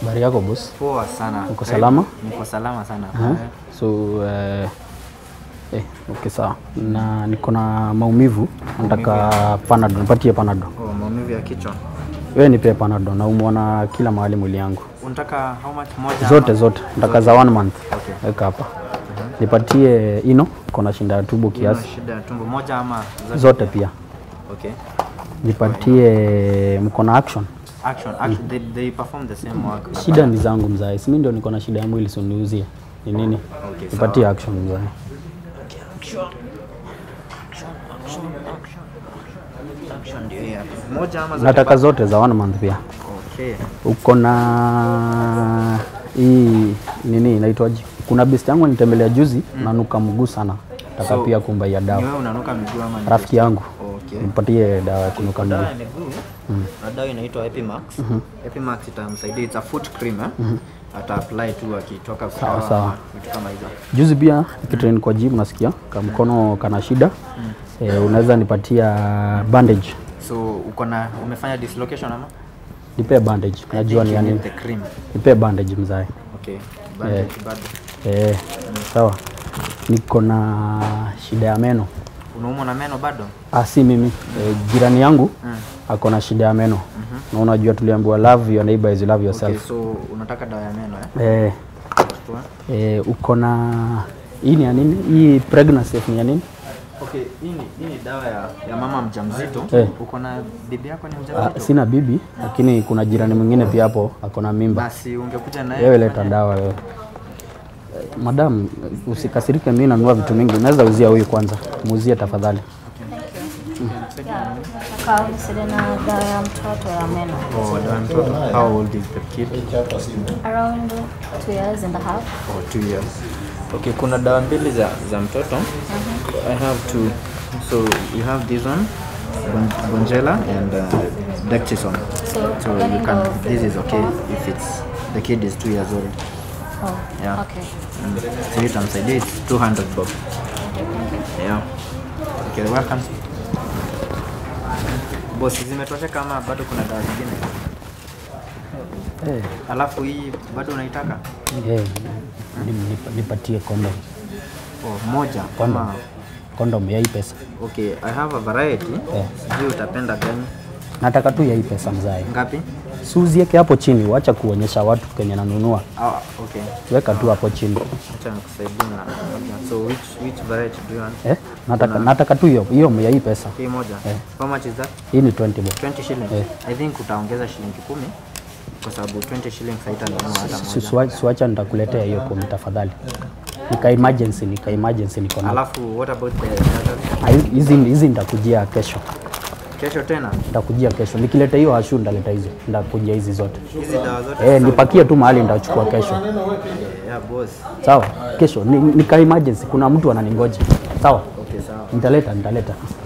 Habari yako boss? Poa sana. Uko Karibu. salama? Niko salama sana. Aha. So eh, eh, okay sawa. Na niko na maumivu, nataka panado, nipatie panado. Oh, maumivu ya kichwa. Wewe nipe panado, naumwa na kila mahali mwili yangu Unataka how much moja? zote ama? zote, nataka za one month. Okay. Weka hapa. Nipatie ino, kona shinda ya tubo Una kiasi, shida ya tumbo moja ama zote? zote pia. Okay. Nipatie mkono action. Action. Action. They, they perform the same work. Shida ni zangu mzae, si mimi ndio niko na shida ya mwili, suniuzie ni nini? Okay, Nipatie action mzae. Action ndio hii hapa. Moja ama zote? Nataka zote za one month pia. Okay. uko na hii nini inaitwaje? Kuna best yangu nitembelea juzi nanuka mguu sana, taka So, pia kumba ya Ni dawa. wewe unanuka miguu ama ni Rafiki yangu Okay. nipatie dawa ya kunuka mguu. Dawa ya miguu na dawa inaitwa Epimax. Epimax itamsaidia, it's a foot cream eh? Ata apply tu akitoka Sawa, kutoa sawa. vitu kama hizo. Juzi pia nikitrain kwa gym, nasikia kama mkono kana shida eh, unaweza nipatia bandage, So uko na umefanya dislocation ama? nipe bandage, najua ni ya You need nini. The cream. Nipe bandage mzae. Okay. Bandage bado. Eh, sawa. Niko na shida ya meno. Unaumwa na meno bado? Ah, si mimi eh, jirani yangu ako na shida ya meno na unajua tuliambiwa love your neighbor as you love Okay, yourself. so unataka dawa ya meno eh? Eh, Chukua. eh, uko na hii ni ya nini? Hii pregnancy ni ya nini? Okay, hii ni hii ni dawa ya, ya mama mjamzito. Eh. Uko na bibi yako ni Ah, mjamzito? sina bibi lakini kuna jirani mwingine pia hapo ako na mimba. Basi ungekuja na Wewe leta dawa wewe. Eh, Madam, usikasirike, mimi nanunua vitu mingi. Unaweza uzia huyu kwanza, muuzie tafadhali. Nataka unisaidie na dawa ya mtoto ya meno. Oh, dawa ya mtoto. How old is the kid? Around two years and a half. Oh, two years. Okay, kuna dawa mbili za, za mtoto. I have two. So you have this one, Bon- Bonjela and uh, Dexison. So, So you gani can, ndo this is favorite okay one? if it's, the kid is two years old. Oh, Yeah. okay. Mm. So you can say it's 200 bob. Yeah. Okay, welcome. Boss, zimetosha kama bado kuna dawa zingine? Eh, Alafu hii bado unaitaka? eh, nim- nip- nipatie kondom. Oh, moja kama Kondom ya hii pesa. Okay, I have a variety. Eh. Sijui utapenda gani? Nataka tu ya hii pesa mzae. Ngapi? Suzieke hapo chini, wacha kuonyesha watu kenye nanunua. Ah, okay. Weka tu hapo chini. Acha nikusaidie na. So which which variety do you want? Eh, nataka nataka tu hiyo hiyo ya hii pesa. Hii moja. Eh. How much is that? Hii ni 20 bob. 20 shillings. Eh. I think utaongeza shilingi kumi kwa sababu 20 shillings haitanunua hata Su- moja. suwa- Suacha nitakuletea hiyo kumi tafadhali. Nika emergency, nika emergency niko na. Alafu what about the others? Ah, hizi- Hizi hizi nitakujia kesho. Kesho tena Nitakujia kesho. Nikileta hiyo hashu ndaleta hizo. Nitakujia hizi zote. hizi dawa zote. Eh, nipakie tu mahali nitachukua kesho. Yeah, boss. Sawa? Kesho ni, nika emergency kuna mtu ananingoja. Sawa? Okay, sawa. Nitaleta, nitaleta.